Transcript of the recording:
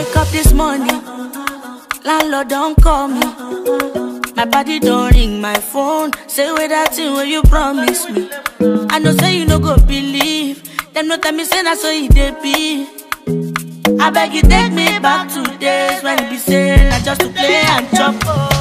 wake up this morning, landlord don't call me. My body don't ring my phone. Say with that thing where you promise me. I know say you no go believe. Them no tell me say that's so it dey be. I beg you take me back to days when it be say na just to play and chop.